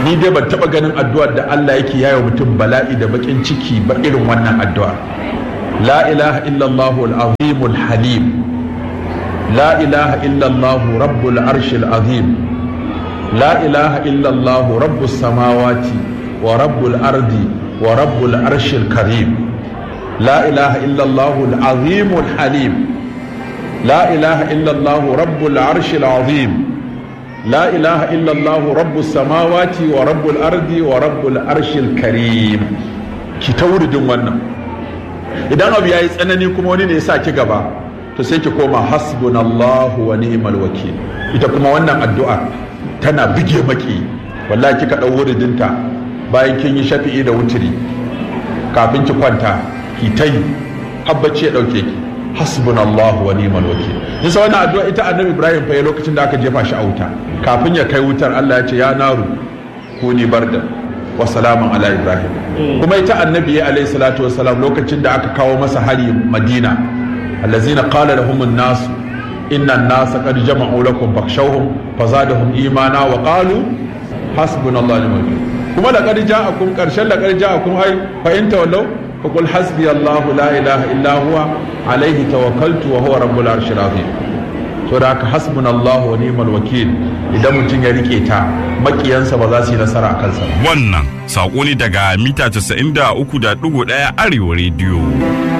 ni dai ban taba ganin addu'ar da Allah yake yayo mutum bala'i da bakin ciki ba irin wannan addu'a la ilaha illallah al-azim al-halim la ilaha illallah rabbul arshil azim la ilaha illallah rabbus samawati wa rabbul ardi wa rabbul arshil karim la ilaha illallah al-azim al-halim la ilaha illallah rabbul arshil azim لا إله إلا الله رب السماوات ورب الأرض ورب الأرش الكريم ki ta wuridin wannan idan abu ya yi tsanani kuma wani ne ya sa ki gaba to sai ki koma hasbunallahu wa ni'mal wakil ita kuma wannan addu'a tana bige maki wallahi kika dau wuridinta bayan kin yi shafi'i da wutiri kafin ki kwanta ki ta yi habbaci ya dauke ki hasbunallahu wa ni'mal wakil nisa wannan addu'a ita annabi ibrahim fa ya lokacin da aka jefa shi a wuta kafin ya kai wutar Allah ya ce ya naru kuni barda wa salaman ala ibrahim kuma ita annabi ya alayhi salatu wa salam lokacin da aka kawo masa hari madina allazina qala lahum an-nas inna an-nas qad jama'u lakum fakhshawhum fazadahum imana wa qalu hasbunallahu wa ni'mal wakil kuma laqad ja'akum qarshan laqad ja'akum ay fa in tawallaw فقل حسبي الله لا إله إلا هو عليه توكلت وهو رب العرش العظيم so da haka hasbun Allah wa ni'mal wakil idan mutum ya rike ta makiyansa ba za su yi nasara a kansa wannan saƙo ne daga mita 93.1 arewa rediyo